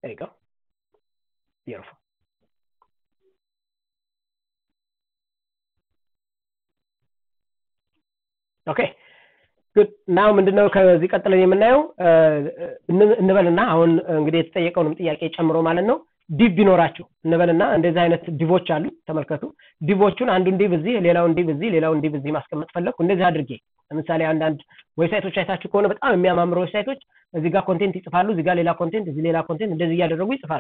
There you go. Beautiful. ኦኬ ጉድ ናው ምንድነው ከዚህ ቀጥለን የምናየው እንበልና አሁን እንግዲህ የተጠየቀውንም ጥያቄ ጨምሮ ማለት ነው ዲቭ ቢኖራችሁ እንበልና እንደዚህ አይነት ዲቮች አሉ ተመልከቱ ዲቮቹን አንዱን ዲቭ እዚህ ሌላውን ዲቭ እዚህ ሌላውን ዲቭ እዚህ ማስቀመጥ ፈለግኩ እንደዚህ አድርጌ ለምሳሌ አንዳንድ ዌብሳይቶች አይታችሁ ከሆነ በጣም የሚያማምሩ ዌብሳይቶች እዚህ ጋር ኮንቴንት ይጽፋሉ እዚህ ጋር ሌላ ኮንቴንት እዚህ ሌላ ኮንቴንት እንደዚህ እያደረጉ ይጽፋሉ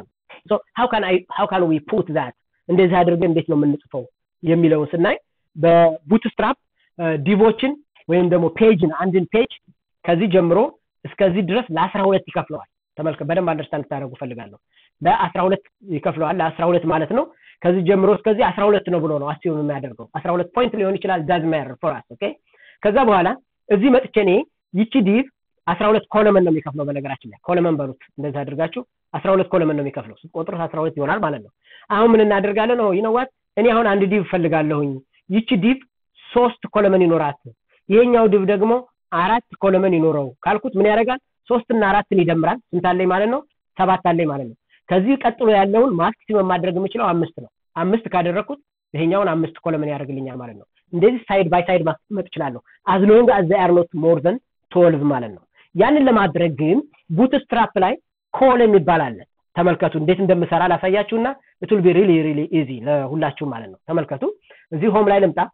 ሀው ካን ዊ ፑት ዛት እንደዚህ አድርገን እንዴት ነው የምንጽፈው የሚለውን ስናይ በቡትስትራፕ ዲቮችን ወይም ደግሞ ፔጅን አንድን ፔጅ ከዚህ ጀምሮ እስከዚህ ድረስ ለአስራ ሁለት ይከፍለዋል ተመልከ በደንብ አንደርስታንድ ታደረጉ ፈልጋለሁ ለአስራ ሁለት ይከፍለዋል ለአስራ ሁለት ማለት ነው ከዚህ ጀምሮ እስከዚህ አስራ ሁለት ነው ብሎ ነው አስሲሆን የሚያደርገው አስራ ሁለት ፖይንት ሊሆን ይችላል ዳዝ ማር ፎራስ ኦኬ ከዛ በኋላ እዚህ መጥቼ እኔ ይቺ ዲቭ አስራ ሁለት ኮለመን ነው የሚከፍለው በነገራችን ላይ ኮለመን በሉት እንደዚህ አድርጋችሁ አስራ ሁለት ኮለመን ነው የሚከፍለው ስትቆጥሩት አስራ ሁለት ይሆናል ማለት ነው አሁን ምን እናደርጋለን ነው ይነዋት እኔ አሁን አንድ ዲቭ ፈልጋለሁኝ ይቺ ዲቭ ሶስት ኮለመን ይኖራት ይሄኛው ዲቭ ደግሞ አራት ኮለመን ይኖረው ካልኩት ምን ያደርጋል ሶስትና አራትን ይደምራል ስንት አለኝ ማለት ነው ሰባት አለኝ ማለት ነው ከዚህ ቀጥሎ ያለውን ማክሲመም ማድረግ የምችለው አምስት ነው አምስት ካደረግኩት ይሄኛውን አምስት ኮለመን ያደርግልኛል ማለት ነው እንደዚህ ሳይድ ባይ ሳይድ ማስቀመጥ እችላለሁ አዝ ሎንግ አዝ አር ኖት ሞር ዘን ትወልቭ ማለት ነው ያንን ለማድረግ ግን ቡትስትራፕ ላይ ኮለም ይባላል ተመልከቱ እንዴት እንደምሰራ ላሳያችሁና ኢትል ቢ ሪሊ ሪሊ ኢዚ ለሁላችሁ ማለት ነው ተመልከቱ እዚህ ሆም ላይ ልምጣ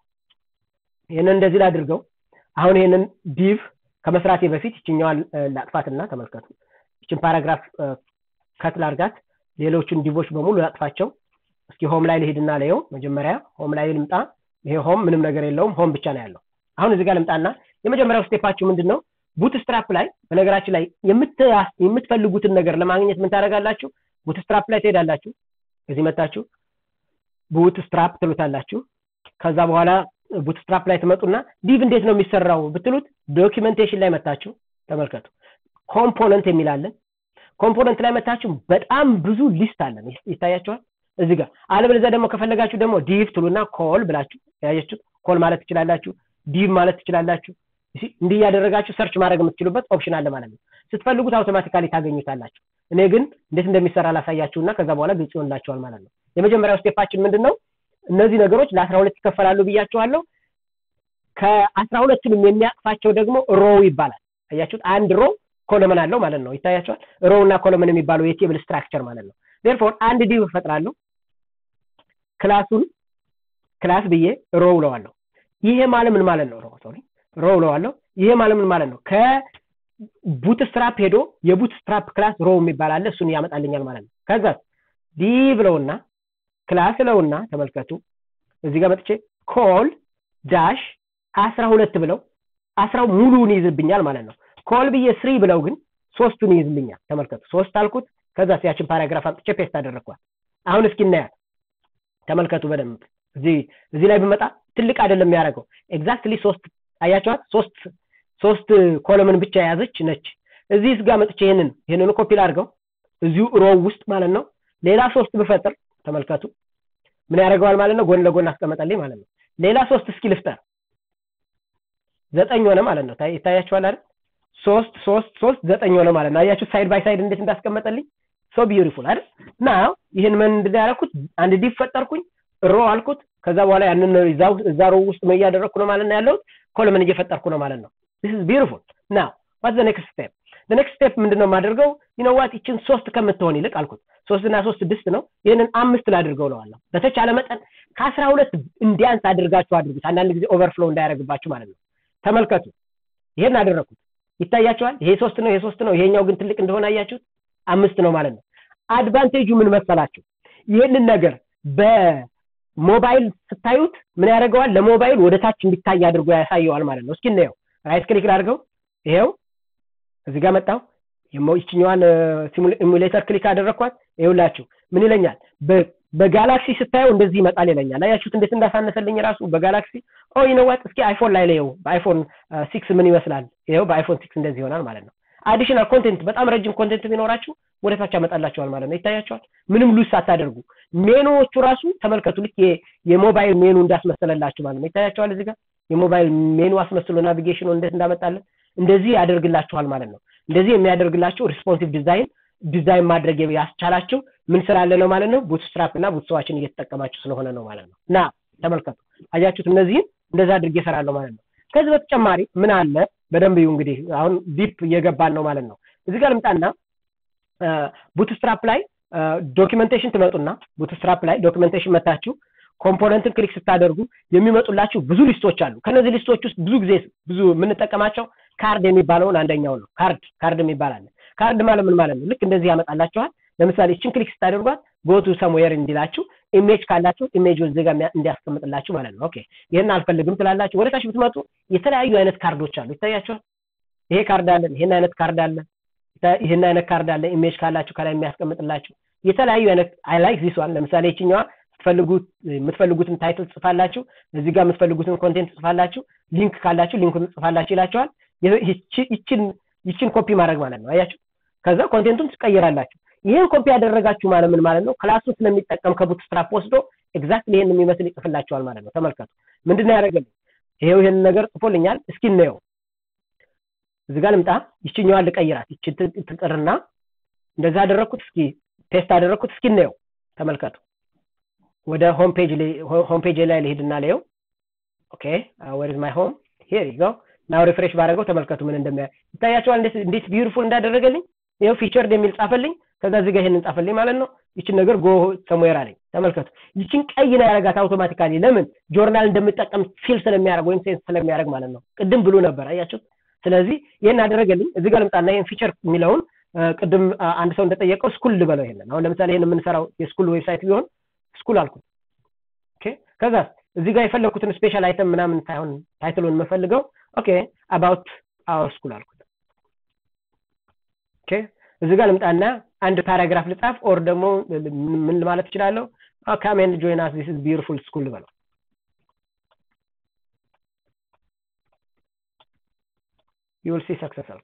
ይህንን እንደዚህ ላድርገው አሁን ይህንን ዲቭ ከመስራቴ በፊት ይችኛዋን ላጥፋትና ተመልከቱ ይችን ፓራግራፍ ከት ላርጋት ሌሎቹን ዲቮች በሙሉ ላጥፋቸው እስኪ ሆም ላይ ልሄድና ለየው መጀመሪያ ሆም ላይ ልምጣ ይሄ ሆም ምንም ነገር የለውም ሆም ብቻ ነው ያለው አሁን እዚህ ጋር ልምጣና የመጀመሪያው ስቴፓችሁ ምንድን ነው ቡትስትራፕ ላይ በነገራችን ላይ የምትፈልጉትን ነገር ለማግኘት ምን ታደረጋላችሁ ቡትስትራፕ ላይ ትሄዳላችሁ እዚህ መታችሁ ቡትስትራፕ ትሉታላችሁ ከዛ በኋላ ቡትስትራፕ ላይ ትመጡና ዲቭ እንዴት ነው የሚሰራው ብትሉት ዶኪመንቴሽን ላይ መታችሁ ተመልከቱ ኮምፖነንት የሚላለን ኮምፖነንት ላይ መታችሁ በጣም ብዙ ሊስት አለን ይታያቸዋል እዚህ ጋር አለበለዚያ ደግሞ ከፈለጋችሁ ደግሞ ዲቭ ትሉና ኮል ብላችሁ ያያችሁ ኮል ማለት ትችላላችሁ ዲቭ ማለት ትችላላችሁ እንዲህ እያደረጋችሁ ሰርች ማድረግ የምትችሉበት ኦፕሽን አለ ማለት ነው ስትፈልጉት አውቶማቲካሊ ታገኙታላችሁ እኔ ግን እንዴት እንደሚሰራ ላሳያችሁና ከዛ በኋላ ግልጽ ይሆንላችኋል ማለት ነው የመጀመሪያው ስቴፓችን ምንድን ነው እነዚህ ነገሮች ለአስራ ሁለት ይከፈላሉ ብያቸዋለሁ ከአስራ ሁለቱንም የሚያቅፋቸው ደግሞ ሮው ይባላል አያችሁት አንድ ሮ ኮለመን አለው ማለት ነው ይታያቸዋል ሮው እና ኮለመን የሚባለው የቴብል ስትራክቸር ማለት ነው ዴርፎር አንድ ዲቭ እፈጥራለሁ ክላሱን ክላስ ብዬ ሮ ውለዋለሁ ይሄ ማለት ምን ማለት ነው ሮ ሶሪ ሮ ውለዋለሁ ይሄ ማለት ምን ማለት ነው ከቡትስትራፕ ሄዶ የቡትስትራፕ ክላስ ሮ የሚባል አለ እሱን ያመጣልኛል ማለት ነው ከዛ ዲቭ ለውና ክላስ ለውና ተመልከቱ እዚህ ጋር መጥቼ ኮል ዳሽ አስራ ሁለት ብለው አስራው ሙሉውን ይይዝብኛል ማለት ነው ኮል ብዬ ስሪ ብለው ግን ሶስቱን ይይዝልኛል ተመልከቱ ሶስት አልኩት ከዛ ያችን ፓራግራፍ አምጥቼ ፔስት አደረግኳል አሁን እስኪ እናያት ተመልከቱ በደንብ እዚህ እዚህ ላይ ብመጣ ትልቅ አይደለም የሚያደርገው ኤግዛክትሊ ሶስት አያቸዋት ሶስት ሶስት ኮለምን ብቻ የያዘች ነች እዚህ ጋር መጥቼ ይህንን ይህንን ኮፒ ላድርገው እዚሁ ሮው ውስጥ ማለት ነው ሌላ ሶስት ብፈጥር ተመልከቱ ምን ያደርገዋል ማለት ነው ጎን ለጎን አስቀመጠልኝ ማለት ነው ሌላ ሶስት እስኪ ልፍጠር ዘጠኝ ሆነ ማለት ነው ይታያችኋል አይደል ሶስት ሶስት ሶስት ዘጠኝ ሆነ ማለት ነው አያችሁ ሳይድ ባይ ሳይድ እንዴት እንዳስቀመጠልኝ ሶ ቢዩቲፉል አይደል ና ይህን ምን እንዳደረኩት አንድ ዲፍ ፈጠርኩኝ ሮ አልኩት ከዛ በኋላ ያንን እዛ ሮ ውስጥ ምን እያደረግኩ ነው ማለት ነው ያለሁት ኮለምን እየፈጠርኩ ነው ማለት ነው ስ ኢዝ ቢዩቲፉል ና ዋት ዘ ኔክስት ስቴፕ ኔክስት ስቴፕ ምንድነው የማደርገው ይነዋት ይችን ሶስት ከምትሆን ይልቅ አልኩት ሶስት እና ሶስት ስድስት ነው ይህንን አምስት ላድርገው ለዋለሁ በተቻለ መጠን ከአስራ ሁለት እንዲያንስ አድርጋችሁ አድርጉት አንዳንድ ጊዜ ኦቨርፍሎ እንዳያደርግባችሁ ማለት ነው ተመልከቱ ይሄን አደረግኩት ይታያቸዋል ይሄ ሶስት ነው ይሄ ሶስት ነው ይሄኛው ግን ትልቅ እንደሆነ አያችሁት አምስት ነው ማለት ነው አድቫንቴጁ ምን መሰላችሁ ይህንን ነገር በሞባይል ስታዩት ምን ያደርገዋል ለሞባይል ወደ ታች እንዲታይ አድርጎ ያሳየዋል ማለት ነው እስኪ እናየው ራይት ክሊክ ላድርገው ይሄው እዚህ ጋር መጣው ይችኛዋን ኢሙሌተር ክሊክ አደረግኳት ይውላችሁ ምን ይለኛል በጋላክሲ ስታየው እንደዚህ ይመጣል ይለኛል አያችሁት እንዴት እንዳሳነሰልኝ ራሱ በጋላክሲ ኦ ይነዋት እስኪ አይፎን ላይ ለየው በአይፎን ሲክስ ምን ይመስላል ይኸው በአይፎን ሲክስ እንደዚህ ይሆናል ማለት ነው አዲሽናል ኮንቴንት በጣም ረጅም ኮንቴንት ቢኖራችሁ ወደ ታች ያመጣላችኋል ማለት ነው ይታያቸዋል ምንም ሉስ ሳታደርጉ ሜኑዎቹ ራሱ ተመልከቱ ልክ የሞባይል ሜኑ እንዳስመሰለላችሁ ማለት ነው ይታያቸዋል እዚህ ጋር የሞባይል ሜኑ አስመስሎ ናቪጌሽኑ እንዴት እንዳመጣለን እንደዚህ ያደርግላችኋል ማለት ነው እንደዚህ የሚያደርግላችሁ ሪስፖንሲቭ ዲዛይን ዲዛይን ማድረግ ያስቻላችሁ ምን ስላለ ነው ማለት ነው ቡትስትራፕ እና ቡትስዋችን እየተጠቀማችሁ ስለሆነ ነው ማለት ነው እና ተመልከቱ አያችሁት እነዚህን እንደዛ አድርጌ እሰራለሁ ማለት ነው ከዚህ በተጨማሪ ምን አለ በደንብ ይሁ እንግዲህ አሁን ዲፕ እየገባን ነው ማለት ነው እዚህ ጋር ልምጣና ቡትስትራፕ ላይ ዶኪመንቴሽን ትመጡና ቡትስትራፕ ላይ ዶኪመንቴሽን መታችሁ ኮምፖነንትን ክሊክ ስታደርጉ የሚመጡላችሁ ብዙ ሊስቶች አሉ ከነዚህ ሊስቶች ውስጥ ብዙ ጊዜ ብዙ የምንጠቀማቸው ካርድ የሚባለውን አንደኛው ነው ካርድ ካርድ የሚባል አለ ካርድ ማለት ምን ማለት ነው ልክ እንደዚህ ያመጣላችኋል ለምሳሌ እችን ክሊክ ስታደርጓት ጎቱ ሰምዌር እንዲላችሁ ኢሜጅ ካላችሁ ኢሜጅ እዚህ ጋር እንዲያስቀምጥላችሁ ማለት ነው ኦኬ ይህን አልፈልግም ትላላችሁ ወደ ታች ብትመጡ የተለያዩ አይነት ካርዶች አሉ ይታያቸዋል ይሄ ካርድ አለን ይሄን አይነት ካርድ አለ ይህን አይነት ካርድ አለ ኢሜጅ ካላችሁ ከላይ የሚያስቀምጥላችሁ የተለያዩ አይነት አይ ላይክ ዚስ ዋን ለምሳሌ ይችኛዋ ትፈልጉት የምትፈልጉትን ታይትል ጽፋላችሁ እዚህ ጋር የምትፈልጉትን ኮንቴንት ጽፋላችሁ ሊንክ ካላችሁ ሊንኩን ጽፋላችሁ ይላችኋል ይችን ይችን ኮፒ ማድረግ ማለት ነው አያችሁ ከዛ ኮንቴንቱን ትቀይራላችሁ ይህን ኮፒ ያደረጋችሁ ማለት ምን ማለት ነው ክላሱ ስለሚጠቀም ከቡትስትራፕ ወስዶ ኤግዛክትሊ ይህን የሚመስል ይጽፍላችኋል ማለት ነው ተመልከቱ ምንድነው ያደረገልኝ ይሄው ይህን ነገር ጽፎልኛል እስኪ እናየው እዚህ ጋር ልምጣ ይችኛዋን ልቀይራት ይች ትቅርና እንደዛ አደረግኩት እስኪ ቴስት አደረግኩት እስኪ እናየው ተመልከቱ ወደ ሆም ፔጅ ላይ ልሄድና ላየው ኦኬ ወር ማይ ሆም ሄር ይጎ ናው ሪፍሬሽ ባደረገው ተመልከቱ ምን እንደሚያ ይታያቸዋል እንዴት ቢዩቲፉል እንዳደረገልኝ ይኸው ፊቸርድ የሚል ጻፈልኝ ከዛ እዚህ ጋር ይሄንን ጻፈልኝ ማለት ነው ይችን ነገር ጎ ሰሙዌር አለኝ ተመልከቱ ይችን ቀይ ነው ያደረጋት አውቶማቲካሊ ለምን ጆርናል እንደምጠቀም ፊል ስለሚያደርግ ወይም ሴንስ ስለሚያደርግ ማለት ነው ቅድም ብሎ ነበር አያችሁት ስለዚህ ይህን አደረገልኝ እዚህ ጋር ልምጣና ይህን ፊቸር የሚለውን ቅድም አንድ ሰው እንደጠየቀው ስኩል ልበለው ይሄንን አሁን ለምሳሌ ይህን የምንሰራው የስኩል ዌብሳይት ቢሆን ስኩል አልኩት ከዛ እዚህ ጋር የፈለግኩትን ስፔሻል አይተም ምናምን ሳይሆን ታይትሉን የምፈልገው ኦኬ አባውት አወር ስኩል አልኩት ኦኬ እዚህ ጋር ልምጣና አንድ ፓራግራፍ ልጻፍ ኦር ደግሞ ምን ማለት እችላለሁ ካሜን ጆይን አስ ዲስ ኢዝ ቢዩቲፉል ስኩል ልበለው ዩል ሲ ሰክሰስ አልኩት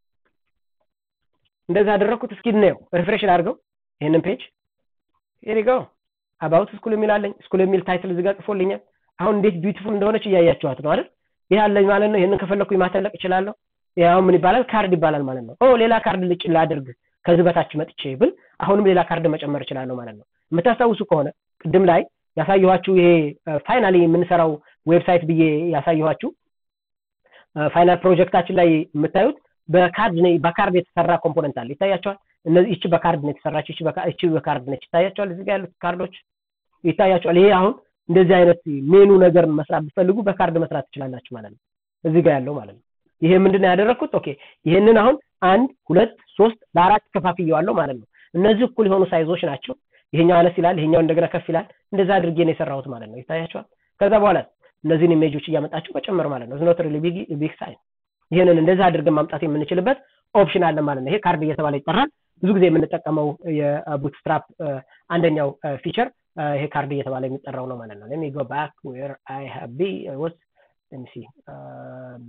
እንደዛ አደረግኩት እስኪ እናየው ሪፍሬሽ ላድርገው ይህንን ፔጅ ሄሪጋው አባውት ስኩል የሚል አለኝ ስኩል የሚል ታይትል እዚጋ ጽፎልኛል አሁን እንዴት ቢዩቲፉል እንደሆነች እያያችኋት ነው አይደል ይህ አለኝ ማለት ነው ይህንን ከፈለግኩኝ ማተለቅ እችላለሁ ያው ምን ይባላል ካርድ ይባላል ማለት ነው ኦ ሌላ ካርድ ልጭ ላድርግ ከዚህ በታች መጥቼ ብል አሁንም ሌላ ካርድ መጨመር እችላለሁ ማለት ነው የምታስታውሱ ከሆነ ቅድም ላይ ያሳየኋችሁ ይሄ ፋይናሊ የምንሰራው ዌብሳይት ብዬ ያሳየኋችሁ ፋይናል ፕሮጀክታችን ላይ የምታዩት በካርድ በካርድ የተሰራ ኮምፖነንት አለ ይታያቸዋል እነዚህ ይቺ በካርድ ነው የተሰራች ይቺ በካርድ ነች ይታያቸዋል እዚህ ጋር ያሉት ካርዶች ይታያቸዋል ይሄ አሁን እንደዚህ አይነት ሜኑ ነገር መስራት ብትፈልጉ በካርድ መስራት ትችላላችሁ ማለት ነው እዚህ ጋር ያለው ማለት ነው ይሄ ምንድን ነው ያደረግኩት ኦኬ ይሄንን አሁን አንድ ሁለት ሶስት ለአራት ከፋፍየዋለሁ ማለት ነው እነዚህ እኩል የሆኑ ሳይዞች ናቸው ይሄኛው አነስ ይላል ይሄኛው እንደገና ከፍ ይላል እንደዛ አድርጌ ነው የሰራሁት ማለት ነው ይታያቸዋል ከዛ በኋላ እነዚህን ኢሜጆች እያመጣችሁ መጨመር ማለት ነው ዝኖት ሪሊ ቢግ ሳይን ይህንን እንደዛ አድርገን ማምጣት የምንችልበት ኦፕሽን አለ ማለት ነው ይሄ ካርድ እየተባለ ይጠራል ብዙ ጊዜ የምንጠቀመው የቡትስትራፕ አንደኛው ፊቸር ይሄ ካርድ እየተባለ የሚጠራው ነው ማለት ነው let me go back where i have be i was let me see um,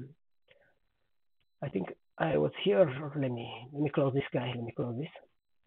i think i was here let me let me close this guy let me close this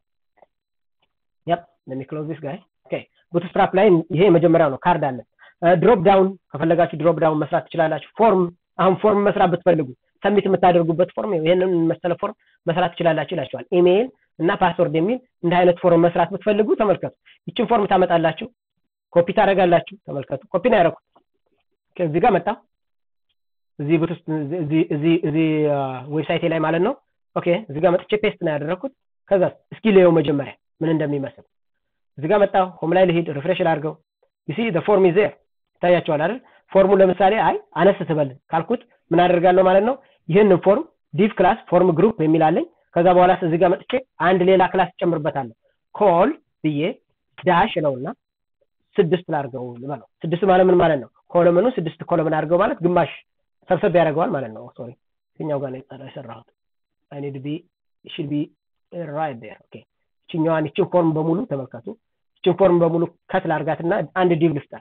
yep let me close this guy okay ቡትስትራፕ ላይ ይሄ የመጀመሪያው ነው ካርድ አለ ድሮፕ ዳውን ከፈለጋችሁ ድሮፕ ዳውን መስራት ትችላላችሁ ፎርም አሁን ፎርም መስራት ብትፈልጉ ሰሚት የምታደርጉበት ፎርም ይህንን መሰለ ፎርም መስራት ትችላላችሁ ይላቸዋል ኢሜይል እና ፓስወርድ የሚል እንደ አይነት ፎርም መስራት ብትፈልጉ ተመልከቱ ይችን ፎርም ታመጣላችሁ ኮፒ ታደረጋላችሁ ተመልከቱ ኮፒ ነው ያደረኩት ከዚህ ጋር መጣ እዚህ እዚህ ዌብሳይቴ ላይ ማለት ነው ኦኬ እዚህ ጋር መጥቼ ፔስት ነው ያደረግኩት ከዛ እስኪ ሌየው መጀመሪያ ምን እንደሚመስል እዚህ ጋር መጣ ሆም ላይ ልሂድ ሪፍሬሽ ላድርገው ዩሲ ፎርም ኢዝ ይታያቸዋል አይደል ፎርሙ ለምሳሌ አይ አነስ ትበል ካልኩት ምን አደርጋለሁ ማለት ነው ይህንን ፎርም ዲቭ ክላስ ፎርም ግሩፕ የሚል አለኝ ከዛ በኋላ እዚህ ጋር መጥቼ አንድ ሌላ ክላስ ጨምርበታለሁ ኮል ብዬ ዳሽ ነውና ስድስት ላድርገው ልበለው ስድስት ማለት ምን ማለት ነው ኮለምኑ ስድስት ኮለምን አድርገው ማለት ግማሽ ሰብሰብ ያደርገዋል ማለት ነው ሶሪ የትኛው ጋር ነው የሰራሁት አይ ኒድ ቢ should be right there ኦኬ ይችኛዋን ይችን ፎርም በሙሉ ተመልከቱ ይችን ፎርም በሙሉ ከት ላርጋትና አንድ ዲቭ ልፍጠር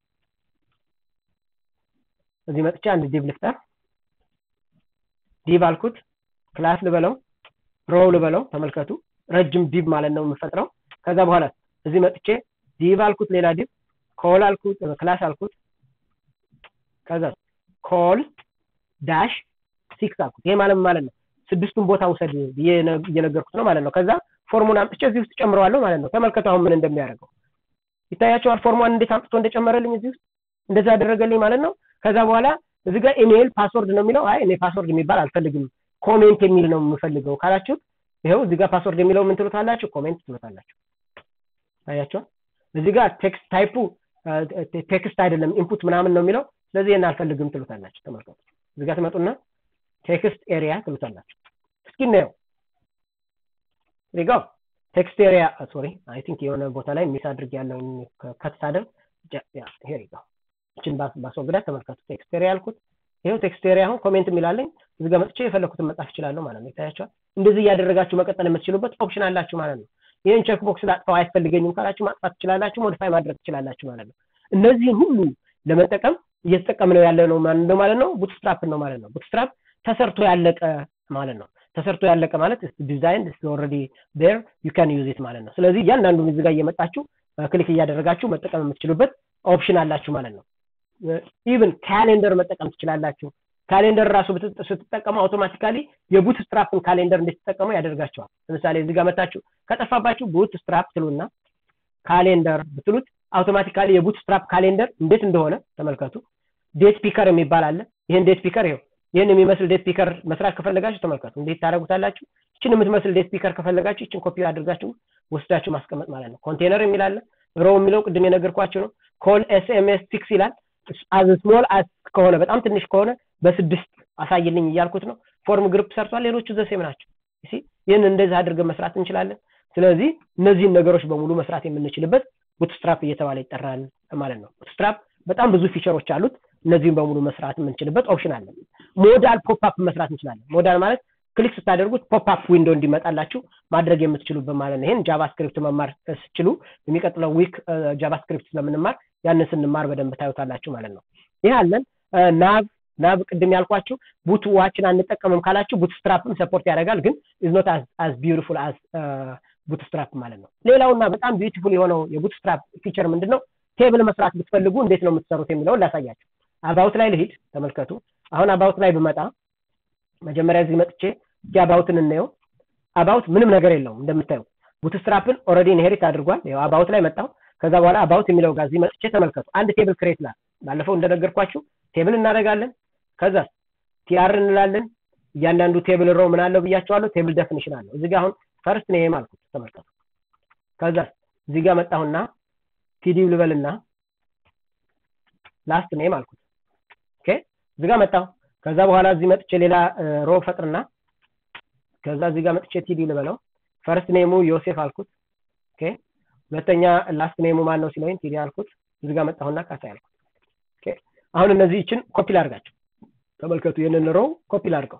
እዚህ መጥቼ አንድ ዲቭ ልፍጠር ዲቭ አልኩት ክላስ ልበለው ሮው ልበለው ተመልከቱ ረጅም ዲቭ ማለት ነው የምፈጥረው ከዛ በኋላ እዚህ መጥቼ ዲቭ አልኩት ሌላ ዲቭ ኮል አልኩት ክላስ አልኩት ከዛ ኮል ዳሽ ሲክስ አልኩት ይሄ ማለት ማለት ነው ስድስቱን ቦታ ውሰድ ብዬ እየነገርኩት ነው ማለት ነው ከዛ ፎርሙን አምጥቼ እዚህ ውስጥ ጨምረዋለሁ ማለት ነው ተመልከቱ አሁን ምን እንደሚያደርገው ይታያቸዋል ፎርሟን እንዴት አምጥቶ እንደጨመረልኝ እዚህ ውስጥ እንደዛ ያደረገልኝ ማለት ነው ከዛ በኋላ እዚህ ጋር ኢሜይል ፓስወርድ ነው የሚለው አይ እኔ ፓስወርድ የሚባል አልፈልግም ኮሜንት የሚል ነው የምፈልገው ካላችሁ ይኸው እዚህ ጋር ፓስወርድ የሚለው ምን ትሉታላችሁ ኮሜንት ትሉታላችሁ ታያቸዋል እዚህ ጋር ቴክስት ታይፑ ቴክስት አይደለም ኢንፑት ምናምን ነው የሚለው ስለዚህ ይህን አልፈልግም ትሉታላችሁ ተመልከቱ እዚህ ጋር ትመጡና ቴክስት ኤሪያ ትሉታላችሁ እስኪ እናየው ሪጋው ቴክስት ኤሪያ ሶሪ አይ ቲንክ የሆነ ቦታ ላይ ሚስ አድርግ ያለውን ከት ሳደርግ ሄር ይጋው እችን ባስወግዳት ተመልከቱ ቴክስት ኤሪያ ያልኩት ይኸው ቴክስት ኤሪያ አሁን ኮሜንት የሚላለኝ እዚህ ጋር መጥቼ የፈለኩትን መጻፍ እችላለሁ ማለት ነው ይታያቸዋል እንደዚህ እያደረጋችሁ መቀጠል የምትችሉበት ኦፕሽን አላችሁ ማለት ነው ይህን ቼክ ቦክስ ላጥፋው አያስፈልገኝም ካላችሁ ማጥፋት ትችላላችሁ ሞዲፋይ ማድረግ ትችላላችሁ ማለት ነው እነዚህን ሁሉ ለመጠቀም እየተጠቀምነው ያለ ነው ማለት ነው ቡትስትራፕ ነው ማለት ነው ቡትስትራፕ ተሰርቶ ያለቀ ማለት ነው ተሰርቶ ያለቀ ማለት ዲዛይን ኦልሬዲ ዴር ዩ ካን ዩዝ ኢት ማለት ነው ስለዚህ እያንዳንዱን እዚህ ጋር እየመጣችሁ ክሊክ እያደረጋችሁ መጠቀም የምትችሉበት ኦፕሽን አላችሁ ማለት ነው ኢቭን ካሌንደር መጠቀም ትችላላችሁ ካሌንደር ራሱ ስትጠቀሙ አውቶማቲካሊ የቡት ስትራፕን ካሌንደር እንድትጠቀሙ ያደርጋቸዋል ለምሳሌ እዚህ ጋር መታችሁ ከጠፋባችሁ ቡት ስትራፕ ትሉና ካሌንደር ብትሉት አውቶማቲካሊ የቡት ስትራፕ ካሌንደር እንዴት እንደሆነ ተመልከቱ ዴት ፒከር የሚባል አለ ይህን ዴት ፒከር ይኸው ይህን የሚመስል ዴት ፒከር መስራት ከፈለጋችሁ ተመልከቱ እንዴት ታደረጉታላችሁ ይችን የምትመስል ዴት ፒከር ከፈለጋችሁ ይችን ኮፒ አድርጋችሁ ወስዳችሁ ማስቀመጥ ማለት ነው ኮንቴነር የሚል አለ ሮ የሚለው ቅድም የነገርኳችሁ ነው ኮል ኤስኤምኤስ ሲክስ ይላል አዝ ስሞል አስ ከሆነ በጣም ትንሽ ከሆነ በስድስት አሳይልኝ እያልኩት ነው ፎርም ግሩፕ ሰርቷል ሌሎቹ ዘሴም ናቸው ይህን እንደዚህ አድርገን መስራት እንችላለን ስለዚህ እነዚህን ነገሮች በሙሉ መስራት የምንችልበት ቡትስትራፕ እየተባለ ይጠራል ማለት ነው ቡትስትራፕ በጣም ብዙ ፊቸሮች አሉት እነዚህን በሙሉ መስራት የምንችልበት ኦፕሽን አለ ሞዳል ፖፕአፕ መስራት እንችላለን ሞዳል ማለት ክሊክ ስታደርጉት ፖፕአፕ ዊንዶ እንዲመጣላችሁ ማድረግ የምትችሉበት ማለት ነው ይህን ጃቫስክሪፕት መማር ስችሉ የሚቀጥለው ዊክ ጃቫስክሪፕት ስለምንማር ያንን ስንማር በደንብ ታዩታላችሁ ማለት ነው ይህ አለን ናብ ናብ ቅድም ያልኳችሁ ቡት ዋችን አንጠቀምም ካላችሁ ቡት ስትራፕም ሰፖርት ያደርጋል ግን ኢዝ ኖት አዝ ቢዩቲፉል አዝ ቡት ስትራፕ ማለት ነው ሌላውና በጣም ቢዩቲፉል የሆነው የቡት ስትራፕ ፊቸር ምንድን ነው ቴብል መስራት ብትፈልጉ እንዴት ነው የምትሰሩት የሚለውን ላሳያችሁ አባውት ላይ ልሂድ ተመልከቱ አሁን አባውት ላይ ብመጣ መጀመሪያ እዚህ መጥቼ እስኪ አባውትን እናየው አባውት ምንም ነገር የለውም እንደምታዩ ቡትስትራፕን ኦረዲ ኢንሄሪት አድርጓል አባውት ላይ መጣው ከዛ በኋላ አባውት የሚለው ጋር እዚህ መጥቼ ተመልከቱ አንድ ቴብል ክሬት ላ ባለፈው እንደነገርኳችሁ ቴብል እናደርጋለን ከዛ ቲአር እንላለን እያንዳንዱ ቴብል ሮ ምን አለው ብያቸዋለሁ ቴብል ደፊኒሽን አለው እዚህ ጋር አሁን ፈርስት ኔም አልኩት ተመልከቱ ከዛ እዚህ ጋር መጣሁና ቲዲው ልበልና ላስት ኔም አልኩት ኦኬ እዚህ ጋር መጣሁ ከዛ በኋላ እዚህ መጥቼ ሌላ ሮ ፈጥርና ከዛ እዚህ ጋር መጥቼ ቲዲ ልበለው ፈርስት ኔሙ ዮሴፍ አልኩት ኦኬ ሁለተኛ ላስት ኔሙ ማን ነው ሲለኝ ቲዲ አልኩት እዚህ ጋር መጣሁና ካሳ ያልኩት ኦኬ አሁን እነዚህ ይችን ኮፒ ላርጋቸው ተመልከቱ ይህንን ሮ ኮፒ ላርገው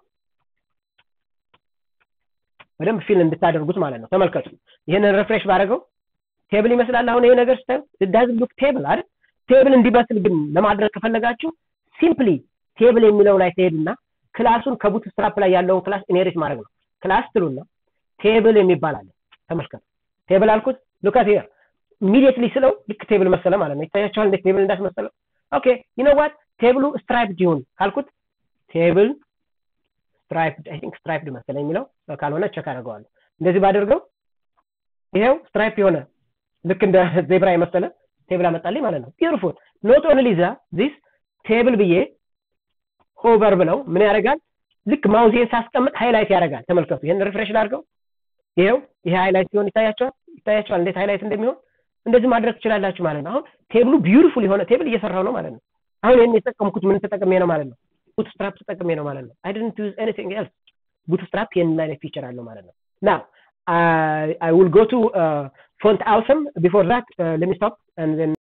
በደንብ ፊል እንድታደርጉት ማለት ነው ተመልከቱ ይህንን ሪፍሬሽ ባደረገው ቴብል ይመስላል አሁን ይሄ ነገር ስታዩ ዳዝ ሉክ ቴብል አይደል ቴብል እንዲመስል ግን ለማድረግ ከፈለጋችሁ ሲምፕሊ ቴብል የሚለው ላይ ትሄዱና ክላሱን ከቡት ስትራፕ ላይ ያለውን ክላስ ኢኔሪት ማድረግ ነው ክላስ ትሉና ቴብል የሚባል አለ ተመልከቱ ቴብል አልኩት ሉካት ሂር ኢሚዲየትሊ ስለው ልክ ቴብል መሰለ ማለት ነው ይታያቸዋል እንዴት ቴብል እንዳስመሰለው ኦኬ ዩ ኖ ዋት ቴብሉ ስትራይፕድ ይሁን ካልኩት ቴብል ስትራይፕድ አይ ቲንክ ስትራይፕድ መሰለኝ የሚለው ካልሆነ ቸክ አደርገዋለሁ እንደዚህ ባደርገው ይሄው ስትራይፕ የሆነ ልክ እንደ ዜብራ የመሰለ ቴብል አመጣልኝ ማለት ነው ቢዩቲፉል ኖት ኦንሊ ዛ ዚስ ቴብል ብዬ ሆቨር ብለው ምን ያደርጋል ልክ ማውዜን ሳስቀምጥ ሃይላይት ያደርጋል ተመልከቱ ይህን ሪፍሬሽ ላድርገው ይሄው ይሄ ሃይላይት ሲሆን ይታያቸዋል ይታያቸዋል እንዴት ሃይላይት እንደሚሆን እንደዚህ ማድረግ ትችላላችሁ ማለት ነው አሁን ቴብሉ ቢዩቲፉል የሆነ ቴብል እየሰራው ነው ማለት ነው አሁን ይህን የተጠቀምኩት ምን ተጠቅሜ ነው ማለት ነው ቡትስትራፕ ተጠቅሜ ነው ማለት ነው አይ ዲድንት ዩዝ ኤኒቲንግ ኤልስ ቡትስትራፕ ይህንን አይነት ፊቸር አለው ማለት ነው ናው I, I will go to uh, font awesome before that uh, let me stop and then